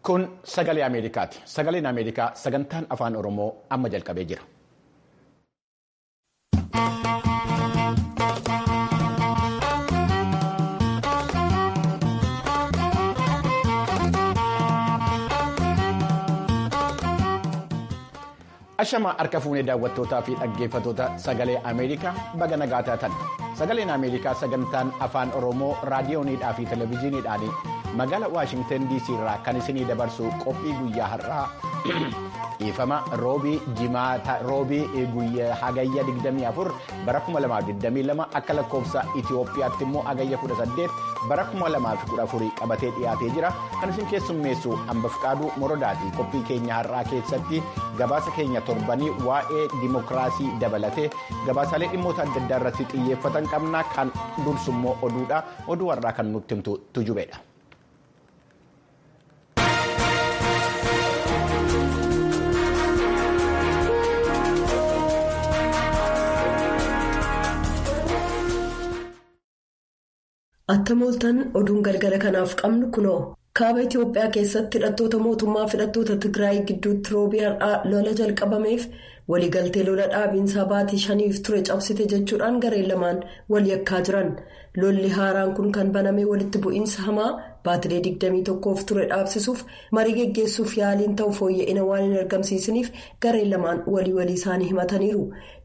Kun sagalee Ameerikaati. Sagaleen Ameerikaa sagantaan afaan Oromoo amma jalqabee jira. Ashamaa harka fuunee daawwattootaa fi dhaggeeffatoota sagalee Ameerikaa baga nagaa taatan. Sagaleen Ameerikaa sagantaan afaan Oromoo raadiyooniidhaa fi televezyiiniidhaan magaalaa Waashingtan DC irraa kan isinii dabarsu qophii guyyaa har'aa dhiifama roobii jimaata roobii guyyaa hagayya 24 bara 2022 akka lakkoofsa Itiyoophiyaatti immoo hagayya 18 bara 2014 qabatee dhiyaatee jira. Kan isin keessummeessu hamba Fiqaaduu Morodaati. Qophii keenya har'aa keessatti gabaasa keenya torbanii waa'ee dimokiraasii dabalatee gabaasaalee dhimmoota adda addaa irratti xiyyeeffatan qabna. Kan dursu immoo oduudha. Oduu har'aa kan nutti himtu tujubeedha. Akka mooltan oduun galgala kanaaf qabnu kunoo kaaba Itiyoophiyaa keessatti hidhattoota mootummaa fi hidhattoota Tigraay gidduutti roobii har'aa lola jalqabameef waliigaltee lola dhaabiinsaa baatii shaniif ture cabsite jechuudhaan gareen lamaan wal yakkaa jiran lolli haaraan kun kan baname walitti bu'iinsa hamaa baatilee 21f ture dhaabsisuuf marii geggeessuuf yaaliin ta'u fooyya'ina waan hin argamsiisaniif gareen lamaan walii walii isaanii himataniiru.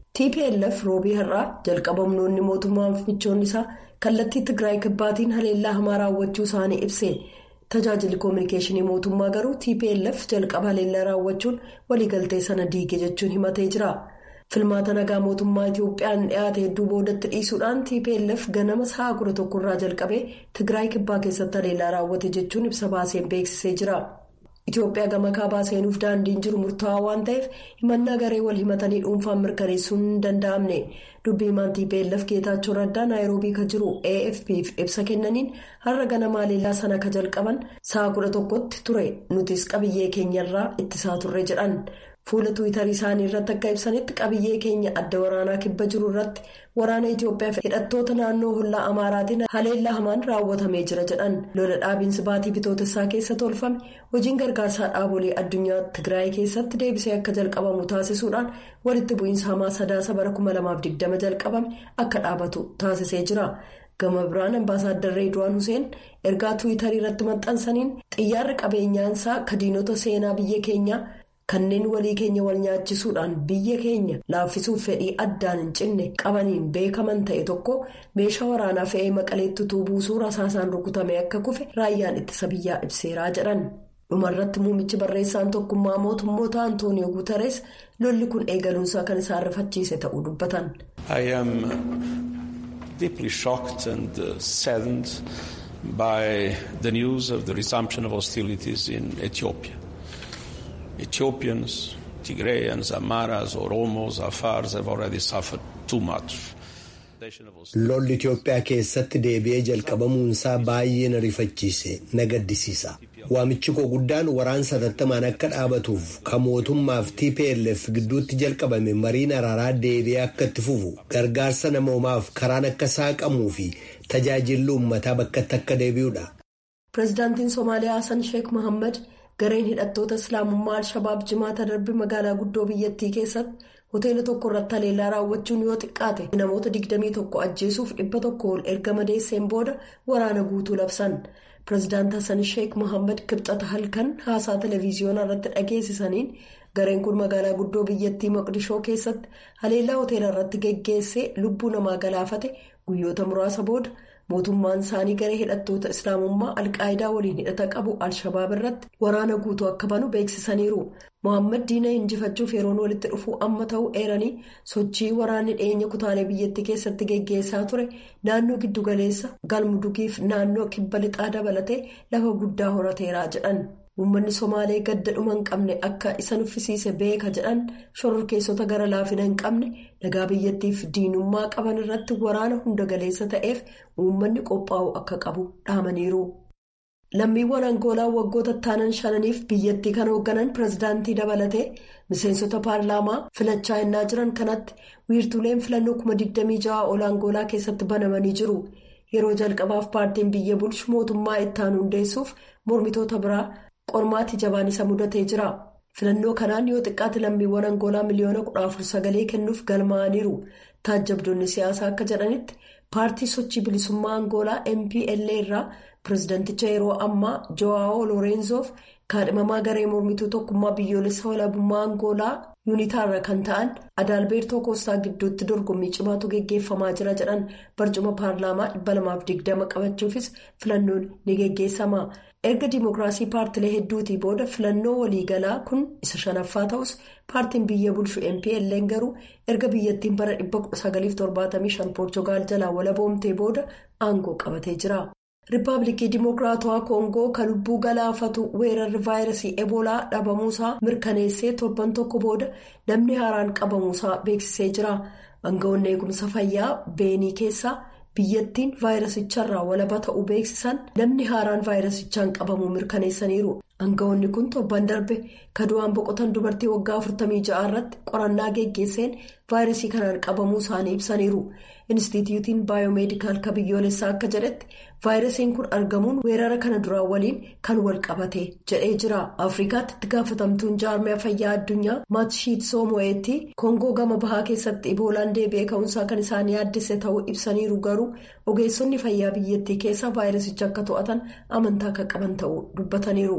TPLF roobii har'aa jalqabamnoonni mootummaa michoonni isaa kallattii Tigraay kibbaatiin haleellaa hamaa raawwachuu isaanii ibse tajaajilli koominikeeshinii mootummaa garuu TPLF jalqaba haleellaa raawwachuun waliigaltee sana diige jechuun himatee jira. Filmaata nagaa mootummaa Itiyoophiyaan dhiyaate hedduu boodatti dhiisuudhaan TPLF ganama sa'a kudha tokkorraa jalqabee Tigraay kibbaa keessatti haleellaa raawwate jechuun ibsa baaseen beeksisee jira. Itoophiyaa gama kaabaa seenuuf daandiin jiru murtaawaa waan ta'eef himannaa garee wal himatanii dhuunfaan mirkaneessuun hin danda'amne dubbii himaan TPLF geetaachoo raddaa naayiroobii kan jiru AFP'f ibsa kennaniin har'a ganama haleellaa sana ka jalqaban sa'a kudha tokkotti ture nutis qabiyyee keenyarraa ittisaa turre jedhan fuula tuwitarii isaanii irratti akka ibsanitti qabiyyee keenya adda waraanaa kibba jiru irratti waraana Itoophiyaa hidhattoota naannoo hollaa Amaaraatiin haleellaa hamaan raawwatamee jira jedhan lola dhaabiinsi baatii bitootessaa keessa tolfame hojiin gargaarsaa dhaabolee addunyaa Tigraay keessatti deebisee akka jalqabamu taasisuudhaan walitti bu'iinsa hamaa sadaasa bara 2020 jalqabame akka dhaabatu taasisee jira. Gama biraan ambaasaaddar Reedwaan Huseen ergaa tuwitarii irratti maxxansaniin xiyyaarri qabeenyaansaa kadiinota seenaa biyya keenyaa. kanneen walii keenya wal nyaachisuudhaan biyya keenya laaffisuuf fedhii addaan hin cinne qabaniin beekaman ta'e tokko meeshaa waraanaa fe'ee maqaleetti utuu buusuu rasaasaan rukutame akka kufe raayyaan ittisa biyyaa ibseeraa jedhan dhumarratti muummichi barreessaan tokkummaa mootummoota antooniyoo guutarees lolli kun eegaluunsaa kan isaan rifachiise ta'uu dubbatan. I am deeply shocked and saddened by the news of the resumption of hostilities in Ethiopia. Ethiopians, Tigrayans, Amaras, Oromos, Afars have already suffered too much. Lolli Itoophiyaa keessatti deebi'ee jalqabamuunsaa baay'ee na rifachiise na gaddisiisa. Waamichi koo guddaan waraansa hatattamaan akka dhaabatuuf kan mootummaaf TPLF gidduutti jalqabame mariin araaraa deebi'ee akka itti fufu gargaarsa namoomaaf karaan akka saaqamuu fi tajaajilli uummataa bakkatti akka deebi'udha. Pireezidaantiin Somaaliyaa Hassan Sheek Mohaammed. gareen hidhattoota islaamummaa al-shabaab jimaata darbe magaalaa guddoo biyyattii keessatti hoteela tokko irratti haleellaa raawwachuun yoo xiqqaate namoota 21 ajjeesuuf dhibba tokko ol erga madeesseen booda waraana guutuu labsan pireezidaant hassan sheek mohaammed kibxata halkan haasaa televiziyoonaa irratti dhageessisaniin gareen kun magaalaa guddoo biyyattii maqdishoo keessatti haleellaa hoteela irratti geggeessee lubbuu namaa galaafate guyyoota muraasa booda. mootummaan isaanii garee hidhattoota islaamummaa alqaayidaa waliin hidhata qabu al-shabaab irratti waraana guutuu akka banu beeksisaniiru mohaammed diina injifachuuf yeroon walitti dhufuu amma ta'uu eeranii sochii waraanni dhiyeenya kutaalee biyyattii keessatti geggeessaa ture naannoo giddugaleessa galmudugiif naannoo kibba lixaa dabalatee lafa guddaa horateeraa jedhan uummanni somaalee gadda dhuma hin qabne akka isa nuffisiise beeka jedhan shororkeessota gara laafina hin qabne nagaa biyyattiif diinummaa qaban irratti waraana hunda galeessa ta'eef uummanni qophaa'u akka qabu dhaamaniiru. lammiiwwan angoolaa waggoota taanan shananiif biyyattii kan hoogganan pireezidaantii dabalatee miseensota paarlaamaa filachaa innaa jiran kanatti wiirtuuleen filannoo 26 ol angoolaa keessatti banamanii jiru yeroo jalqabaaf paartiin biyya bulchu mootummaa itti aanu hundeessuuf mormitoota biraa qormaati jabaan isa mudatee jira. filannoo kanaan yoo xiqqaate lammiiwwan angoolaa miliyoona kudha afur sagalee kennuuf galmaa'aniiru taajjabdoonni siyaasaa akka jedhanitti paartii sochii bilisummaa angoolaa mpla irraa pirezidanticha yeroo ammaa jo'aawoo loorenzoof kaadhimamaa garee mormituu tokkummaa biyyoolessa walabummaa angoolaa yuunitaarra kan ta'an adaalbeertoo koostaa gidduutti dorgommii cimaatu geggeeffamaa jira jedhan barcuma paarlaamaa 220 qabachuufis filannoon ni geggeessama. erga dimookiraasii paartilee hedduutii booda filannoo waliigalaa kun isa shanaffaa ta'us paartiin biyya bulchu mpla garuu erga biyyattiin bara 1975 poorchugaal jalaa walaboomtee booda aangoo qabatee jira. riippaabilikii dimookiraatawaa koongoo kan lubbuu galaafatu weerarri vaayirasii eboolaa dhabamuusaa mirkaneessee torban tokko booda namni haaraan qabamuusaa beeksisee jira aangawoonni eegumsa fayyaa beenii keessaa. biyyattiin vaayirasicharraa walaba ta'uu beeksisan namni haaraan vaayirasichaan qabamuu mirkaneessaniiru aangawoonni kun torban darbe kadu'aan boqotan dubartii waggaa 46 irratti qorannaa geggeesseen vaayirasii kanaan qabamuu isaanii ibsaniiru inistituutiin baayomeedikaal ka biyyoolessaa akka jedhetti vaayirasiin kun argamuun weerara kana duraa waliin kan wal qabate jedhee jira afrikaatti itti gaafatamtuun jaarmiyaa fayyaa addunyaa maatshiitsoo mo'eetti koongoo gama bahaa keessatti iboolaan deebi'ee ka'umsaa kan isaan yaaddesse ta'uu ibsaniiru garuu ogeessonni fayyaa biyyattii keessa vaayirasicha akka to'atan amantaa akka qaban ta'uu dubbataniiru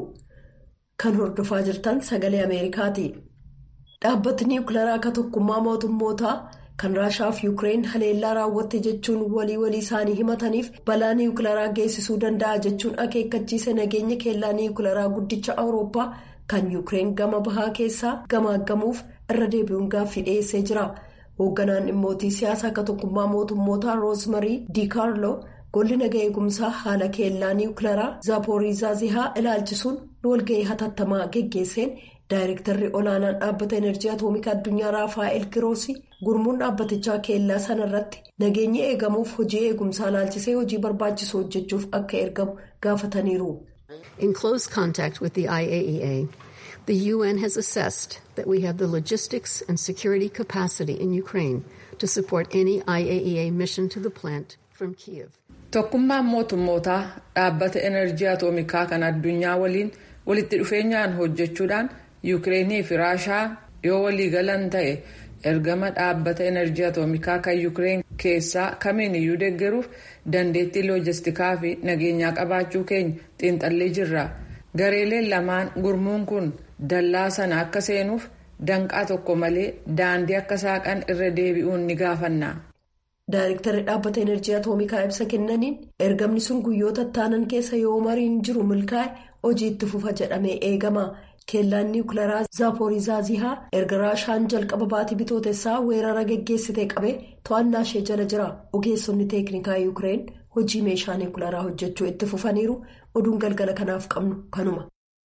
kan hordofaa jirtan sagalee ameerikaati dhaabbatni niwukilaraa akka tokkummaa mootummootaa. kan raashaa fi yuukireen haleellaa raawwatte jechuun walii walii isaanii himataniif balaa niwukilaraa geessisuu danda'a jechuun akeekkachiise nageenya keellaa niwukilaraa guddicha awurooppaa kan yuukireen gama bahaa keessaa gamaaggamuuf irra deebi'uun gaaffii dhiyeessee jira hoogganaan dhimmootii siyaasaa akka tokkummaa mootummootaa roosmarii diikaarloo golli naga eegumsaa haala keellaa niwukilaraa zaapooriizaazihaa ilaalchisuun walga'ii hatattamaa geggeesseen. daayirektarri olaanaan dhaabbata enerjii atoomikaa addunyaa raafaa'el giroosi gurmuun dhaabbatichaa keellaa sana irratti nageenyi eegamuuf hojii eegumsaa ilaalchisee hojii barbaachisu hojjechuuf akka ergamu gaafataniiru. in close contact with the IAEA the UN has assessed that we have the logistics and security capacity in Ukraine to support any IAEA mission to the plant from Kiev. tokkummaan mootummootaa dhaabbata enerjii atoomikaa kan addunyaa waliin walitti dhufeenyaan hojjechuudhaan. yuukireenii fi raashaa yoo waliigalan ta'e ergama dhaabbata enerjii atoomikaa kan yuukireen keessaa kamiin iyyuu deeggaruuf dandeettii loojistikaa fi nageenyaa qabaachuu keenya xiinxallee jirra gareeleen lamaan gurmuun kun dallaa sana akka seenuuf danqaa tokko malee daandii akka saaqan irra deebi'uun ni gaafanna. Daayirektarri dhaabbata enerjii atoomikaa ibsa kennaniin ergamni sun guyyoota taanan keessa yoo mariin jiru milkaa'e hojii itti fufa jedhamee eegama. keellaan niwukilaraa zaapooriizaazihaa erga raashaan jalqaba baatii bitootessaa weerara geggeessitee qabee to'annaa ishee jala jira ogeessonni teeknikaa yuukireen hojii meeshaa niwukilaraa hojjechuu itti fufaniiru oduun galgala kanaaf qabnu kanuma.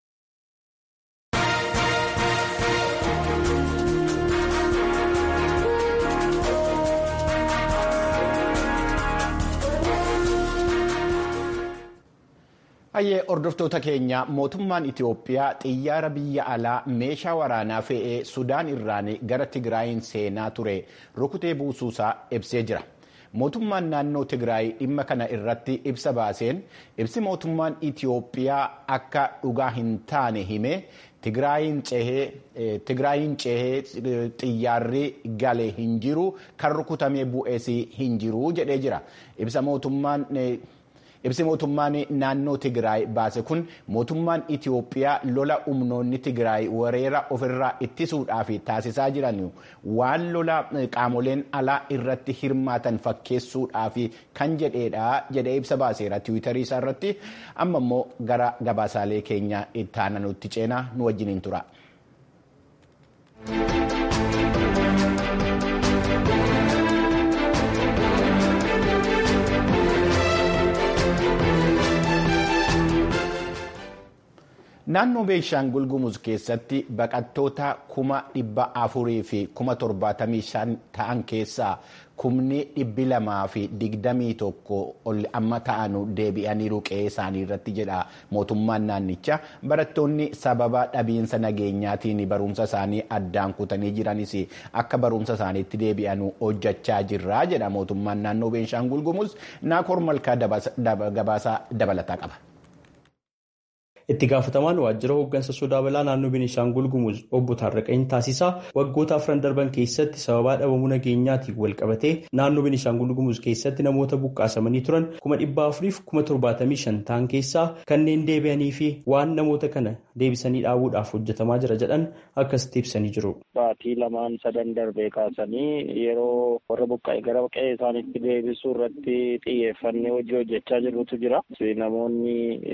Hayyee hordoftoota keenya mootummaan Itiyoophiyaa xiyyaara biyya alaa meeshaa waraanaa fe'ee Sudaan irraan gara Tigraayin seenaa ture rukutee buusuusaa ibsee jira. Mootummaan naannoo Tigraay dhimma kana irratti ibsa baaseen ibsi mootummaan Itiyoophiyaa akka dhugaa hin taane hime Tigraayin cehee xiyyaarri galee hin jiru kan rukutamee bu'ees hin jiru jedhee jira. Ibsa mootummaan. Ibsi mootummaan naannoo Tigraay baase kun mootummaan Itiyoophiyaa lola humnoonni Tigraay weerara ofirraa ittisuudhaaf taasisaa jiran waan lola qaamoleen alaa irratti hirmaatan fakkeessuudhaaf kan jedheedha jedhee ibsa baaseera tiwiitarii isaa irratti amma immoo gara gabaasaalee keenya itti aananutti ceenaa nu wajjiniin tura. Naannoo Beeshaangul Gumuz keessatti baqattoota kuma dhibba afurii fi kuma torbaatamii shan ta'an keessaa kumni dhibbi lamaa fi digdamii tokko ol amma ta'anu deebi'anii qe'ee isaanii irratti jedha mootummaan naannichaa barattoonni sababa dhabiinsa nageenyaatiin barumsa isaanii addaan kutanii jiranis akka barumsa isaaniitti deebi'anu hojjechaa jirra jedha mootummaan naannoo Beeshaangul Gumuz naakoor malkaa gabaasaa dabalataa qaba. Itti gaafatamaan waajjira hooggansa sodaa balaa naannoo Beenishaangul Gumuz obbo Taarraqany Taasisaa waggoota afran darban keessatti sababaa dhabamuu nageenyaatiin wal qabatee naannoo Beenishaangul Gumuz keessatti namoota buqqaasamanii turan kuma dhibba afuriif kuma torbaatamii shan ta'an keessaa kanneen deebi'anii fi waan namoota kana deebisanii dhaabuudhaaf hojjetamaa jira jedhan akkasitti ibsanii jiru. Baatii lamaan sadan darbee kaasanii yeroo warra buqqa'e gara qe'ee isaaniitti deebisuu irratti xiyyeeffannee hojii hojjechaa jirutu jira. Namoonni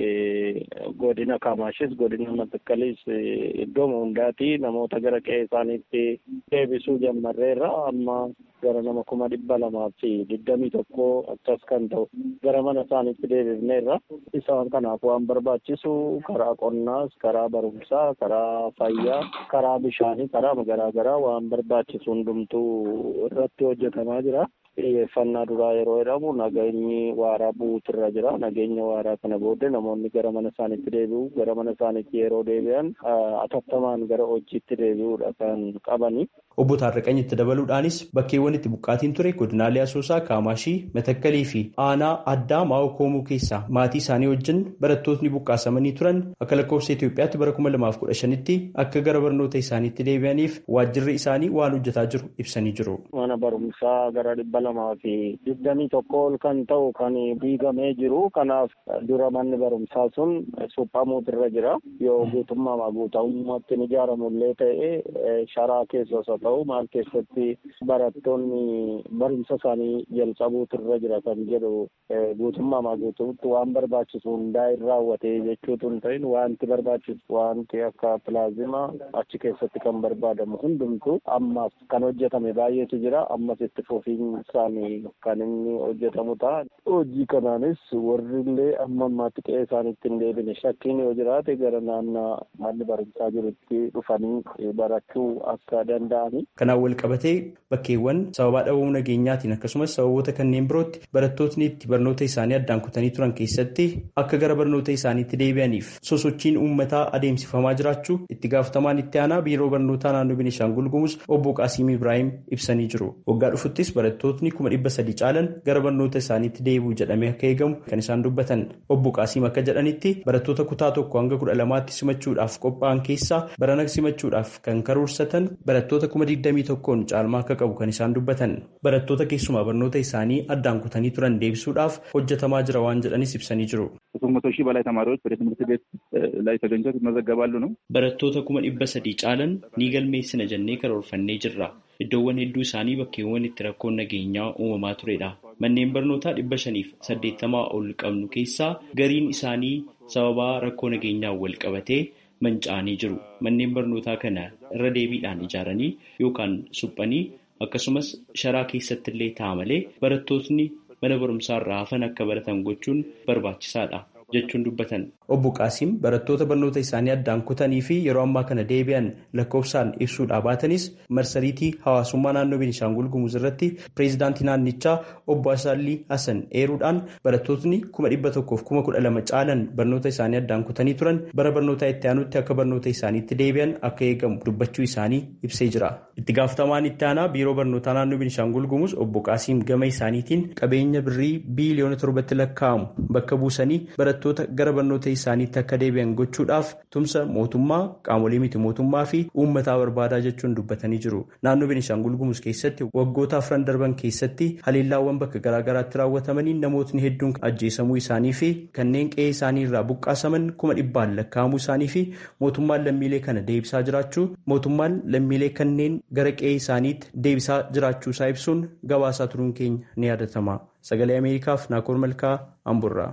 godina Kamaashis godina Matakkaliis iddoo hundaati namoota gara qe'ee isaaniitti deebisuu jalqabneerra amma gara nama kuma dhibba lamaa fi digdamii tokko akkas kan ta'u gara mana isaaniitti deebifneerra isaan kanaaf waan barbaachisu karaa qonnaas karaa barumsaa karaa fayyaa karaa bishaanii karaa garaagaraa waan barbaachisu hundumtuu irratti hojjetamaa jira. xiyyeeffannaa duraa yeroo jedhamu nageenyi waaraa bu'uutirra jira nageenya waaraa kana booddee namoonni gara mana isaaniitti deebi'u gara mana isaaniitti yeroo deebi'an atattamaan gara hojiitti deebi'uudha kan qabani. Obbo Taarraqany itti dabaluudhaanis bakkeewwan itti buqqaatiin ture godinaalee Asoosaa, Kaamaashii, Matakkalii fi Aanaa Addaa Maa'oo Koomuu keessaa maatii isaanii wajjin barattootni buqqaasamanii turan akka lakkoofsa Itoophiyaatti bara kuma lamaaf kudha shanitti akka gara barnoota isaaniitti deebi'aniif waajjirri isaanii waan hojjetaa jiru ibsanii jiru. Mana barumsaa gara dhibba lamaa fi digdamii tokko ol kan ta'u kan diigamee jiru kanaaf dura manni barumsaa sun suphamuutirra jira yoo guutummaa guutummaatti hin ijaaramullee ta'e sharaa keessa osoo ta'u maal keessatti barattoonni barumsa isaanii jalqabuutirra jira kan jedhu guutummaa guutummaatti waan barbaachisu hundaa hin raawwate jechuutu hin ta'in wanti barbaachisu wanti akka pilaazimaa achi keessatti kan barbaadamu hundumtu ammaaf kan hojjetame baay'eetu jira ammas itti fufiin isaanii kan inni hojjetamu ta'a. Hojii kanaanis warri illee amma ammaatti qe'ee isaaniitti hin deebine shakkiin yoo jiraate gara naannoo manni barumsaa jirutti dhufanii barachuu akka danda'ani. Kanaan wal qabatee bakkeewwan sababaa dhabamuu nageenyaatiin akkasumas sababoota kanneen birootti barattootni itti barnoota isaanii addaan kutanii turan keessatti akka gara barnoota isaaniitti deebi'aniif sosochiin uummataa adeemsifamaa jiraachuu itti gaafatamaan itti aanaa biiroo barnootaa naannoo Beenishaangul Gumuz obbo Qaasiim Ibrahim ibsanii jiru. Waggaa dhufuttis barattootni kuma dhibba sadii caalan gara barnoota isaaniitti deebi'u jedhamee akka eegamu kan isaan dubbatan. Obbo Qaasiim akka jedhanitti barattoota kutaa tokko hanga kudha lamaatti simachuudhaaf qophaa'an keessaa barana simachuudhaaf kan karoorsatan barattoota kuma digdamii tokkoon caalmaa akka qabu kan isaan dubbatan. Barattoota keessumaa barnoota isaanii addaan kutanii turan deebisuudhaaf hojjetamaa jira waan jedhanis ibsanii jiru. መቶ ሺህ በላይ ተማሪዎች ወደ ትምህርት ቤት ላይ ተገኝተው ይመዘገባሉ ነው። barattoota kuma dhibba sadii caalan ni galmeessina jennee karoorfannee jirra. Iddoowwan hedduu isaanii bakkeewwan itti rakkoon nageenyaa uumamaa turedha. Manneen barnootaa dhibba shaniif saddeettamaa ol qabnu keessaa gariin isaanii sababaa rakkoo nageenyaan wal qabatee manca'anii jiru. Manneen barnootaa kana irra deebiidhaan ijaaranii yookaan suphanii akkasumas sharaa keessatti illee ta'a malee barattootni mana barumsaa irraa hafan akka baratan gochuun barbaachisaadha jechuun dubbatan. Obbo Qaasiim barattoota barnoota isaanii addaan kutanii fi yeroo ammaa kana deebi'an lakkoofsaan ibsuudhaa baatanis marsariitii hawaasummaa naannoo Beenishaangul Gumuz irratti pireezidaantii naannichaa obbo Asaalii Hasan eeruudhaan barattootni kuma dhibba tokkoof kuma kudha lama caalan barnoota isaanii addaan kutanii turan bara barnootaa itti aanutti akka barnoota isaaniitti deebi'an akka eegamu dubbachuu isaanii ibsee jira. Itti gaafatamaan itti aanaa biiroo barnootaa naannoo Beenishaangul Gumuz obbo Qaasiim gama isaaniitiin qabeenya birrii biiliyoona torbatti lakkaa'amu bakka buusanii barattoota gara barnoota isaaniitti akka deebi'an gochuudhaaf tumsa mootummaa qaamolee miti mootummaa fi uummataa barbaadaa jechuun dubbatanii jiru. Naannoo Beenishaangul Gumuz keessatti waggoota afran darban keessatti haleellaawwan bakka garaagaraatti raawwatamanii namootni hedduun ajjeesamuu isaanii fi kanneen qe'ee isaanii irraa buqqaasaman kuma dhibbaan lakkaa'amuu isaanii fi mootummaan lammiilee kana deebisaa jiraachuu mootummaan lammiilee kanneen gara qe'ee isaaniitti deebisaa jiraachuu isaa ibsuun gabaasaa turuun keenya ni yaadatama. Sagalee Ameerikaaf Naakoor Malkaa Amburraa.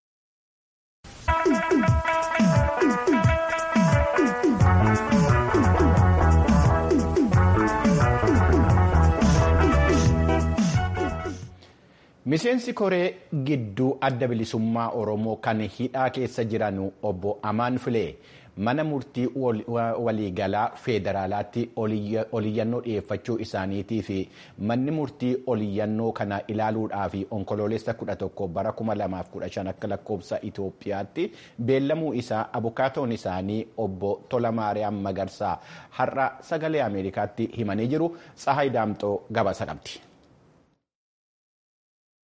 Miseensi koree gidduu adda bilisummaa Oromoo kan hidhaa keessa jiran obbo Amaan Filee mana murtii waliigalaa federaalaatti oliyyannoo dhiyeeffachuu isaaniitii fi manni murtii oliyyannoo kana ilaaluudhaaf onkoloolessa 11 bara 2015 akka lakkoofsa Itoophiyaatti beellamuu isaa abukaatoon isaanii obbo Tolamaariyaam Magarsaa har'a sagalee Ameerikaatti himanii jiru. Tsahaay Daamxoo gabaasa qabdi.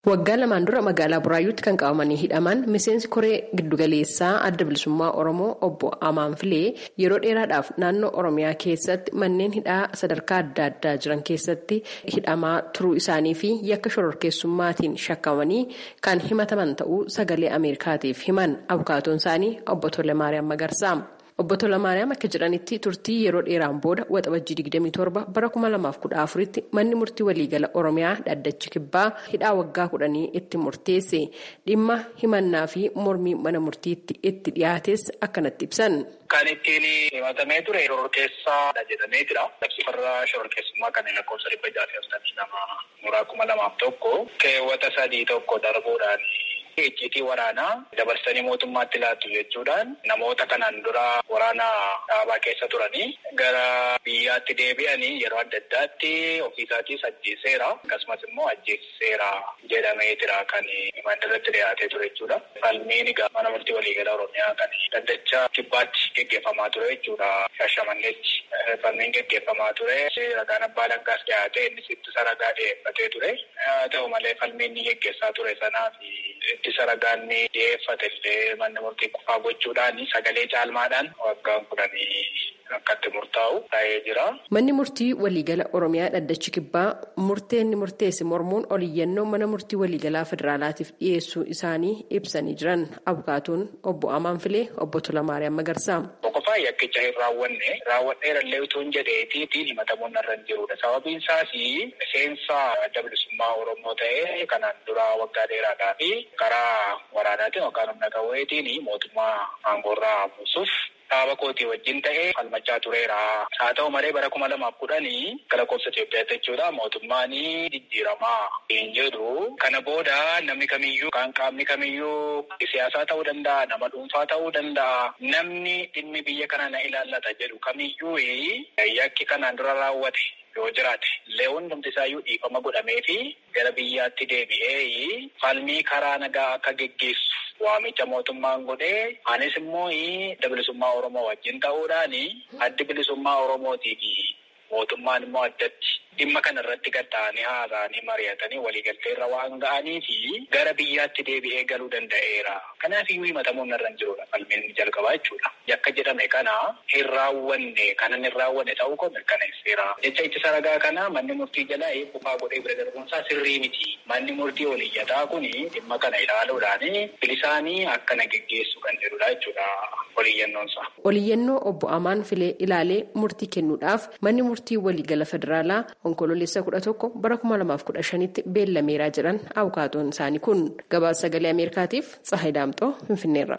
Waggaa lamaan dura magaalaa Buraayyuutti kan qabamanii hidhaman miseensi koree giddugaleessaa adda bilisummaa Oromoo obbo Amaan Filee yeroo dheeraadhaaf naannoo Oromiyaa keessatti manneen hidhaa sadarkaa adda addaa jiran keessatti hidhamaa turuu isaanii fi yakka shororkeessummaatiin shakkamanii kan himataman ta'uu sagalee Ameerikaatiif himan abukaatoon isaanii obbo Tolemaariyaam Magarsaa. Obbo Tolamaariyaam akka jedhanitti turtii yeroo dheeraan booda waxabajjii 27 bara 2014tti manni murtii waliigala Oromiyaa dhaddachi kibbaa hidhaa waggaa kudhanii itti murteesse dhimma himannaa fi mormii mana murtiitti itti dhiyaates akkanatti ibsan. Kan ittiin himatamee ture shororkeessaa jedhamee jira. Labsifarra shororkeessummaa kanneen lakkoofsa dhibba jaafii afurtamii lama muraa kuma lamaaf tokko keewwata sadii tokko darbuudhaan icciitii waraanaa dabarsanii mootummaatti laattu jechuudhaan namoota kanaan dura waraana dhaabaa keessa turanii gara biyyaatti deebi'anii yeroo adda addaatti ofiisaatis ajjeeseera akkasumas immoo ajjeeseera jedhamee jira kan himanni irratti dhiyaatee ture jechuudha. Falmiin egaa mana murtii waliigala Oromiyaa kan dhaddacha kibbaatti geggeeffamaa ture jechuudha. Shashamanneechi falmiin geggeeffamaa ture. Ragaan abbaa langaas dhiyaatee innis ittisa ragaa dhiyeeffatee ture. Haa ta'u malee falmiin ni geggeessaa ture sanaaf ittisa ragaan ni dhiyeeffate illee manni murtii kufaa gochuudhaan sagalee caalmaadhaan waggaan kudhanii akkatti murtaa'u taa'ee jira. Manni murtii waliigala Oromiyaa dhaddachi kibbaa murtee inni murteesse mormuun oliyyannoo mana murtii waliigalaa federaalaatiif dhiyeessuu isaanii ibsanii jiran abukaatuun obbo Amaan Filee obbo Tolamaariyaam Magarsaa. Boqofaa yakkicha hin raawwanne raawwadheerallee utuu hin jedheetiin himatamuun irra hin jirudha. Sababiin isaas miseensa adda bilisummaa Oromoo ta'ee kanaan dura waggaa dheeraadhaa fi karaa waraanaatiin yookaan humna qawweetiin mootummaa aangoorraa buusuuf dhaaba kootii wajjin ta'ee falmachaa tureera. Haa ta'u malee bara kuma lamaaf kudhanii gara lakkoofsa Itoophiyaatti jechuudha mootummaan jijjiiramaa hin jedhu. Kana booda namni kamiyyuu kan qaamni kamiyyuu siyaasaa ta'uu danda'a, nama dhuunfaa ta'uu danda'a. Namni dhimmi biyya kana na ilaallata jedhu kamiyyuu yakki kanaan dura raawwate. yoo jiraate illee hundumti isaayyuu dhiifama godhamee fi gara biyyaatti deebi'ee falmii karaa nagaa akka geggeessu waamicha mootummaan godhee anis immoo adda bilisummaa Oromoo wajjin ta'uudhaan addi bilisummaa Oromootii fi mootummaan immoo addatti dhimma kana irratti gaddaa'anii haasa'anii mari'atanii waliigaltee irra waan ga'anii fi gara biyyaatti deebi'ee galuu danda'eera. Kanaaf iyyuu himatamuun irra hin jirudha falmiin jalqabaa jechuudha. Yakka jedhame kana hin raawwanne kanan hin raawwanne ta'uu koo mirkaneesseera. Jecha ittisa ragaa kana manni murtii jalaa kufaa godhee bira darbuunsaa sirrii miti. Manni murtii oliyyataa kun dhimma kana ilaaluudhaan bilisaanii akkana geggeessu kan jedhudha jechuudha oliyyannoonsa. Oliyyannoo obbo Amaan Filee ilaalee murtii kennuudhaaf manni murtii waliigala federaalaa onkololeessa kudha tokko bara kuma lamaaf kudha shanitti beellameeraa jiran abukaatoon isaanii kun gabaasa sagalee ameerikaatiif tsahay daamxoo finfinneerra.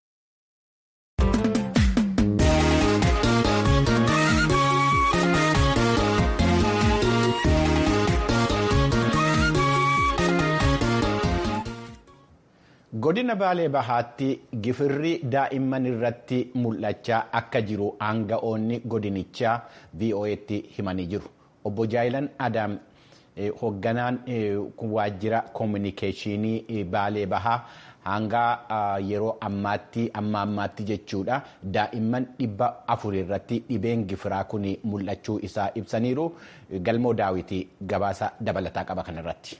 godina baalee bahaatti gifirri daa'imman irratti mul'achaa akka jiru aanga'oonni godinichaa vo'etti himanii jiru obbo jaayilan adaam hoogganaan waajjira koominikeeshinii baalee bahaa hanga yeroo ammaatti amma ammaatti jechuudha daa'imman dhibba afur irratti dhibeen gifiraa kun mul'achuu isaa ibsaniiru galmoo daawwitii gabaasa dabalataa qaba kanarratti.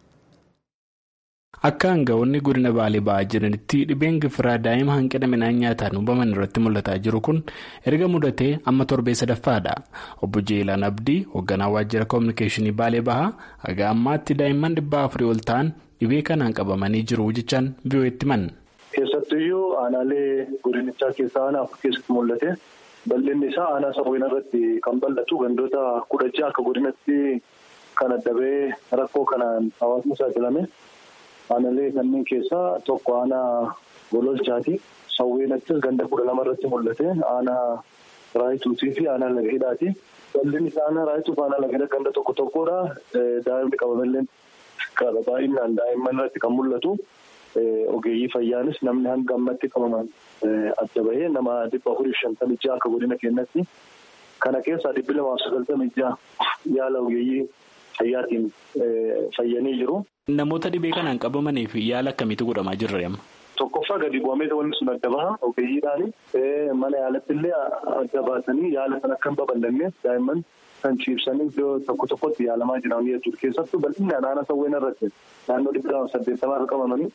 Akka aanga'oonni godina baalee ba'aa jiranitti dhibeen gifiraa daa'ima hanqina midhaan nyaataan hubaman irratti mul'ataa jiru kun erga mudatee amma torbee sadaffaadha. Obbo Jeelaan Abdii hoogganaa waajjira koominikeeshinii baalee bahaa haga ammaatti daa'imman dhibba afurii ol ta'an dhibee kanaan qabamanii jiru jechaan VOA'tti himan. Keessattuyyuu aanaalee godinichaa keessaa aanaa afur keessatti mul'ate bal'inni isaa aanaa sawween irratti kan bal'atu gandoota kudha ja'a akka godinatti kan addabee rakkoo kanaan hawaasni saaxilame. Aanaalee kanneen keessaa tokko aanaa gololchaati. Sawweenattis ganda kudha lama irratti mul'ate. Aanaa raayituutii fi aanaa laga hidhaati. Bal'inni isaa aanaa raayituuf aanaa laga hidhaa ganda tokko tokkodha. Daa'imni qabamallee baay'inaan daa'imman irratti kan mul'atu. Ogeeyyii fayyaanis namni hanga ammatti qabaman adda bahee nama dhibba afurii shantamii ja'a akka godina keenyatti. Kana keessaa dhibbi lamaaf sagaltamii ja'a yaala ogeeyyii fayyaatiin fayyanii jiru. Namoota dhibee kanaan qabamanii fi yaala akkamiitu godhamaa jirra amma? Tokkoffaa gadi bu'amee wanti sun adda baha ogeeyyiidhaani mana yaalatti illee adda baasanii yaala sana akka hin babal'anne daa'imman kan ciibsanii iddoo tokko tokkotti yaalamaa jiran jechuudha. Keessattuu bal'inaan aanaa sawween irratti naannoo dhibba lama saddeettamaa irra qabamanii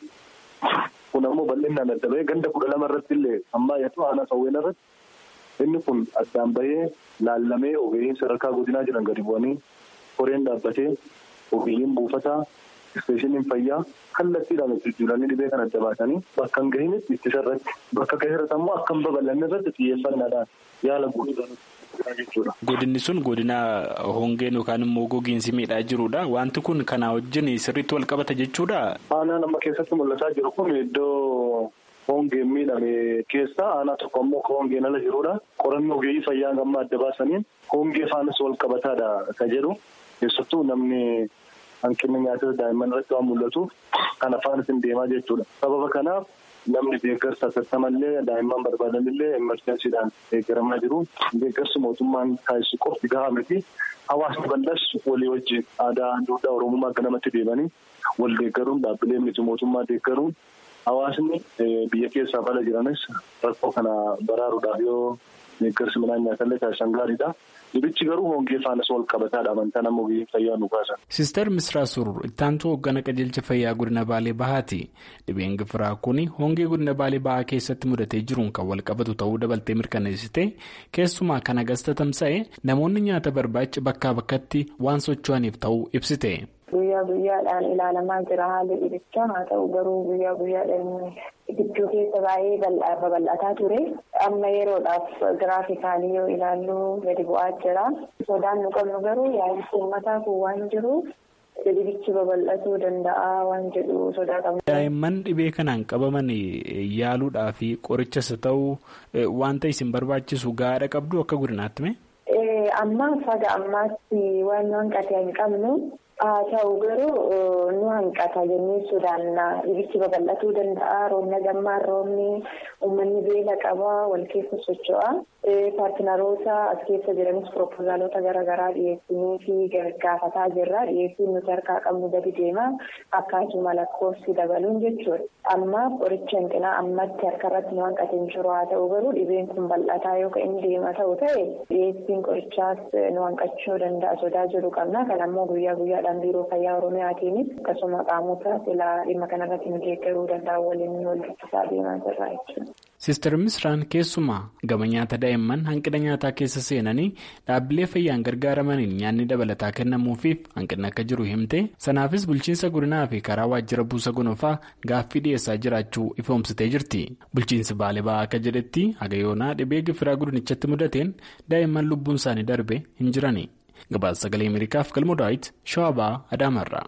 kun ammoo bal'inaan adda bahee ganda kudha lama irratti illee ammayyatu aanaa sawween irratti inni kun addaan bahee laallamee ogeeyyiin sadarkaa godinaa jiran gadi bu'anii koreen dhaabbatee ogeeyyiin buufataa isteeshiniin fayyaa kallattiidhaan jijjiiranii dhibee kan adda baasanii bakka hin gahinitti ittisa irratti bakka gahe irratti ammoo akka hin babal'anne irratti xiyyeeffannaadhaan yaala godhuudhaan jechuudha. Godinni sun godina hongeen yookaan immoo gogiinsi miidhaa jirudha. Wanti kun kanaa wajjin sirriitti wal qabata jechuudha. Aanaan amma keessatti mul'ataa jiru kun iddoo hongeen miidhame keessa aanaa tokko ammoo hongeen ala jirudha. Qorannoo ogeeyyii fayyaa gamma adda baasaniin hongee faanas wal qabataadha ka jedhu keessattuu namni hanqinni nyaataa daa'imman irratti waan mul'atuuf kan afaanis hin deemaa jechuudha. Sababa kanaaf namni deeggarsa tattamallee daa'imman barbaadanillee emerjensiidhaan deeggaramaa jiru. Deeggarsi mootummaan taasisu qofti gahaa miti. Hawaasni bal'as walii wajjin aadaa duudhaa Oromummaa akka namatti deemanii wal deeggaruun dhaabbilee miti mootummaa deeggaruun hawaasni biyya keessaa bala jiranis rakkoo kana baraaruudhaaf yoo deeggarsi midhaan nyaatallee taasisan gaariidha. Dibichi garuu hongee faanas wal qabataadha amantaa nama ogeeyyii fayyaa nu baasan. Siistar Misraa Surur ittaantuu hoggana qajeelcha fayyaa godina Baalee Bahaati. Dhibeen gifiraa kun hongee godina Baalee Bahaa keessatti mudatee jiruun kan wal qabatu ta'uu dabaltee mirkaneessite keessumaa kan agasta tamsa'e namoonni nyaata barbaacha bakkaa bakkatti waan socho'aniif ta'uu ibsite. Guyyaa guyyaadhaan ilaalamaa jira haalli dhibichaa haa ta'u garuu guyyaa guyyaadhaan gidduu keessa baay'ee babal'ataa ture. Amma yeroodhaaf giraafikaalii yoo ilaallu gadi bu'aa jira. Sodaan nu qabnu garuu yaa'insi uummataa kun waan jiru dhibichi babal'atuu danda'a waan jedhu sodaa qabna. Daa'imman dhibee kanaan qabaman yaaluudhaa fi qorichas ta'uu wanta isin barbaachisu gaadha qabdu akka godinaatti mee? Amma faga ammaatti waan hanqate hin qabnu. haa ta'u garuu nu hanqata jennee sodaanna dhibichi babal'atuu danda'a roobna gammaan roobni uummanni beela qaba wal keessa socho'a paartinaroota as keessa jiranis piroopoozaalota garaagaraa dhiyeessinii fi gaafataa jirra dhiyeessiin nuti harkaa qabnu gadi deema akkaatuma lakkoofsi dabaluun jechuudha amma qoricha hanqinaa ammatti harka irratti nu hanqate hin jiru haa ta'u garuu dhibeen kun bal'ataa yoo inni deema ta'u ta'e dhiyeessiin qorichaas nu hanqachuu danda'a sodaa jiru qabna kan ammoo guyyaa guyyaadhaan. biiroo fayyaa oromiyaatiinis akkasuma qaamota silaa dhimma kanarratti nu deeggaruu danda'an waliin wal dubbisaa deemaa jirra jechuudha. Siistar Misraan keessumaa gama nyaata daa'imman hanqina nyaataa keessa seenanii dhaabbilee fayyaan gargaaramaniin nyaanni dabalataa kennamuufiif hanqinni akka jiru himte sanaafis bulchiinsa godinaa fi karaa waajjira buusa gonofaa gaaffii dhiyeessaa jiraachuu ifoomsitee jirti. Bulchiinsi baalee ba'aa akka jedhetti haga yoonaa dhibee gifiraa godinichatti mudateen daa'imman lubbuun isaanii darbe hin jirani. gabaasa sagalee ameerikaaf galmoo daawit shawabaa adaamarraa.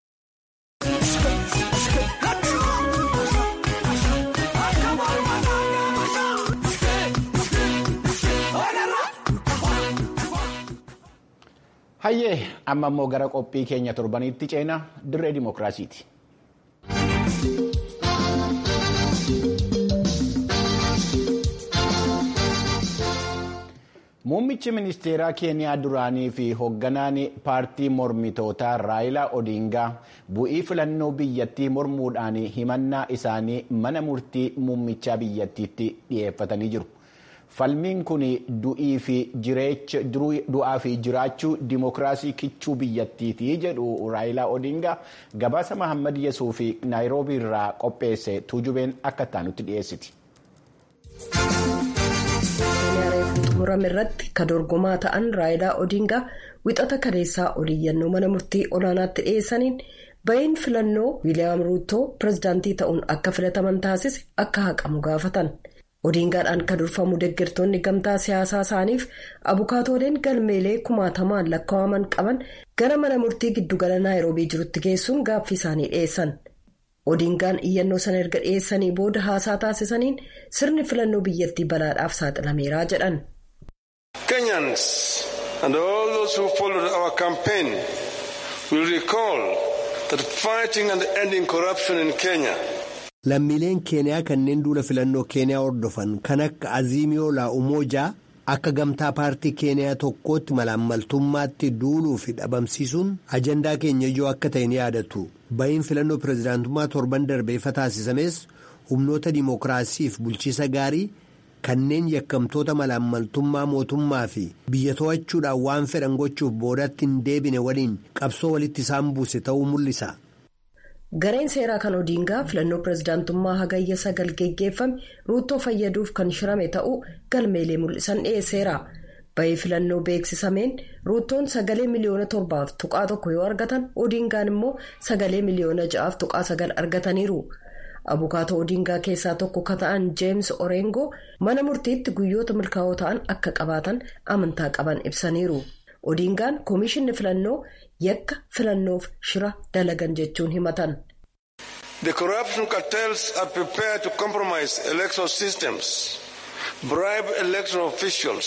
hayyee amma immoo gara qophii keenya torbaniitti ceenaa dirree dimookiraasiiti. Muummichi ministeeraa Keeniyaa duraanii fi hoogganaan paartii mormitootaa Raayilaa Odingaa bu'ii filannoo biyyattii mormuudhaan himannaa isaanii mana murtii muummichaa biyyattiitti dhiyeeffatanii jiru. Falmiin kun du'aa fi jiraachuu dimookiraasii kichuu biyyattiiti jedhu Raayilaa Odingaa gabaasa Mahammad Yesuuf fi Naayiroobii irraa qopheesse tuujubeen akka taanutti dhiyeessiti. xumurame irratti ka dorgomaa ta'an raayilaa odingaa wixata kaleessaa oliyyannoo mana murtii olaanaatti dhiyeessaniin ba'iin filannoo wiiliyaam ruutoo pirezidaantii ta'uun akka filataman taasise akka haqamu gaafatan odingaadhaan ka durfamu deeggartoonni gamtaa siyaasaa isaaniif abukaatooleen galmeelee kumaatamaan lakkaa'aman qaban gara mana murtii giddugala naayiroobii jirutti geessuun gaaffii isaanii dhiyeessan. Odingaan iyyannoo sana erga dhiyeessanii booda haasaa taasisaniin sirni filannoo biyyattii balaadhaaf saaxilameeraa jedhan. Kenyans and all those who followed our campaign will recall that fighting and ending corruption in Kenya. Lammiileen Keeniyaa kanneen duula filannoo Keeniyaa hordofan kan akka Aziimiyoo Laa'umoojaa akka gamtaa paartii Keeniyaa tokkootti malaammaltummaatti duuluu fi dhabamsiisuun ajandaa keenya ijoo akka ta'e ni yaadatu. Ba'iin filannoo pirezidaantummaa torban darbeeffa taasisames humnoota dimookiraasiif bulchiisa gaarii kanneen yakkamtoota malaammaltummaa mootummaa fi biyya to'achuudhaan waan fedhan gochuuf boodatti hin deebine waliin qabsoo walitti isaan buuse ta'uu mul'isa. gareen seeraa kan odiingaa filannoo pirezidaantummaa hagayya sagal geggeeffame ruuttoo fayyaduuf kan shirame ta'uu galmeelee mul'isan dhiyeesseera. Bahii filannoo beeksisameen ruuttoon sagalee miliyoona torbaaf tuqaa tokko yoo argatan odiingaan immoo sagalee miliyoona ja'aaf tuqaa sagal argataniiru. Abukaatoo odiingaa keessaa tokko ka ta'an Jeems Oreengo mana murtiitti guyyoota milkaa'oo ta'an akka qabaatan amantaa qaban ibsaniiru. Odiingaan koomishinni filannoo yakka filannoof shira dalagan jechuun himatan. The corruption cartels are prepared to compromise election systems, bribe election officials.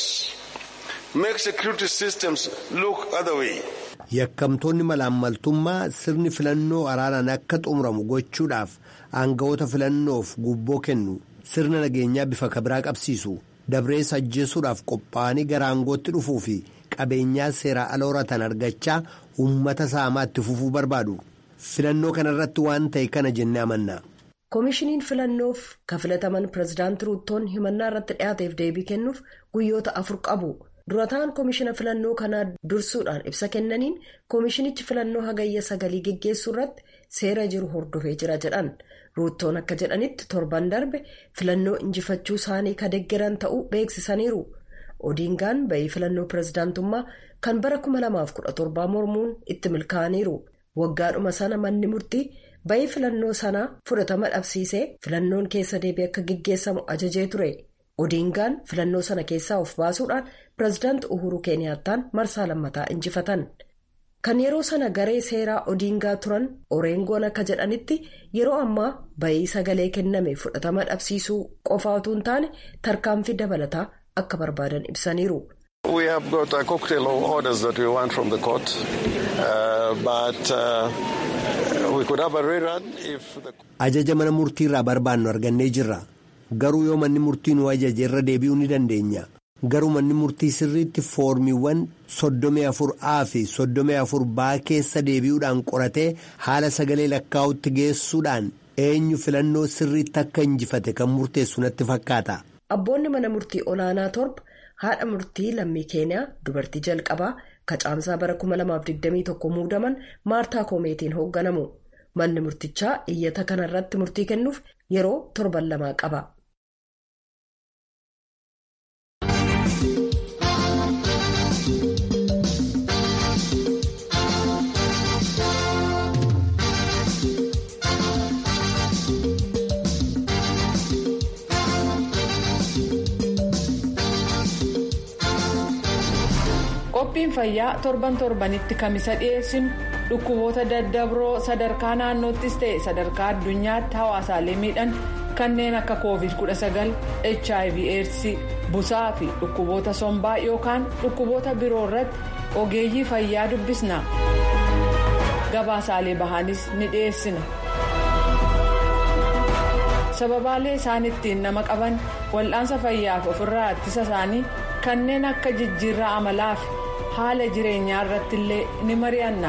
make security systems look other way. Yakkamtoonni malaammaltummaa sirni filannoo araaraan akka xumuramu gochuudhaaf aangawoota filannoof gubboo kennu sirna nageenyaa bifa kabiraa qabsiisu dabrees ajjeesuudhaaf qophaa'anii gara aangootti dhufuu fi qabeenyaa seeraa ala horatan argachaa uummata saamaatti fufuu barbaadu filannoo kanarratti waan ta'e kana jennee amanna. koomishiniin filannoof ka filataman pirezidaantii ruuttoon himannaa irratti dhiyaateef deebii kennuuf guyyoota afur qabu. durataan koomishina filannoo kanaa dursuudhaan ibsa kennaniin koomishinichi filannoo hagayya sagalii geggeessuu irratti seera jiru hordofee jira jedhan ruuttoon akka jedhanitti torban darbe filannoo injifachuu isaanii ka deggeran ta'uu beeksisaniiru odiingaan bahii filannoo pirezidaantummaa kan bara 2017 mormuun itti milkaa'aniiru waggaadhuma sana manni murtii bahii filannoo sanaa fudhatama dhabsiisee filannoon keessa deebii akka geggeessamu ajajee ture. odiingaan filannoo sana keessaa of baasuudhaan pirezidaanti uhuru keeniyaattaan marsaa lammataa injifatan kan yeroo sana garee seeraa odiingaa turan oreengoon akka jedhanitti yeroo ammaa bahii sagalee kenname fudhatama dhabsiisuu qofaa utuu hin taane tarkaanfii dabalataa akka barbaadan ibsaniiru. We have got a cocktail of orders that we want from the court, uh, but uh, we could have a rerun if the... Ajaja mana murtii irraa barbaannu argannee jirra. Garuu yoo manni murtii nu ajaje irra deebi'uu ni dandeenya. Garuu manni murtii sirriitti foormiiwwan soddomii afur A fi soddomii afur B keessa deebi'uudhaan qoratee haala sagalee lakkaa'utti geessuudhaan eenyu filannoo sirriitti akka injifate kan murteessu natti fakkaata. Abboonni mana murtii olaanaa torba haadha murtii lammii keeniyaa dubartii jalqabaa kacaamsaa bara 2021 muudaman maartaa koomeetiin hoogganamu. Manni murtichaa iyyata kanarratti murtii kennuuf yeroo torban lamaa qaba. qophiin fayyaa torban torbanitti kamisa dhiyeessinu dhukkuboota daddabroo sadarkaa naannoottis ta'e sadarkaa addunyaatti hawaasaalee miidhan kanneen akka covid 19 hiv aids busaa fi dhukkuboota sombaa yookaan dhukkuboota biroo irratti ogeeyyii fayyaa dubbisna gabaasaalee bahaanis ni dhiyeessina. sababaalee isaan ittiin nama qaban wal'aansa fayyaaf ofirraa ittisa isaanii kanneen akka jijjiirraa amalaa fi haala jireenyaa irratti illee ni mari'anna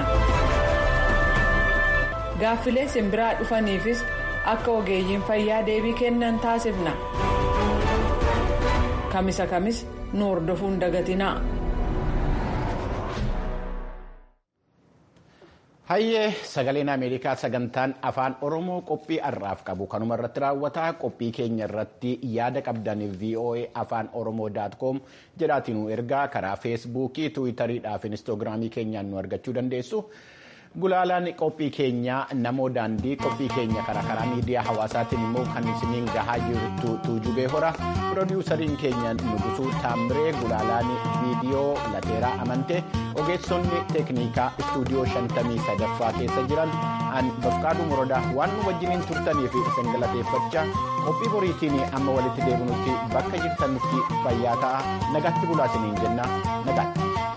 gaaffilee simbiraa dhufaniifis akka ogeeyyiin fayyaa deebii kennan taasifna kamisa kamis nu hordofuun dagatinaa. hayyee sagaleen ameerikaa sagantaan afaan oromoo qophii har'aaf qabu kanuma irratti raawwataa qophii keenya irratti yaada qabdan voa afaan oromoo com jedhaatiin nu ergaa karaa feesbuukii tiwiitariidhaa fi inistoogiraamii keenyaan nu argachuu dandeessu gulaalaan qophii keenyaa namoo daandii qophii keenya karaa karaa miidiyaa hawaasaatiin immoo kan isiniin gahaa jirtu tuujubee hora piroodiwusariin keenya nugusuu taamiree gulaalaan viidiyoo lateeraa amante ogeessonni teeknikaa istuudiyoo shantamii sadaffaa keessa jiran an bafqaaduu morodaa waan nu wajjiniin turtanii fi isin galateeffachaa qophii boriitiin amma walitti deebinutti bakka jirtanitti fayyaa ta'a nagaatti bulaa isiniin jenna nagaatti.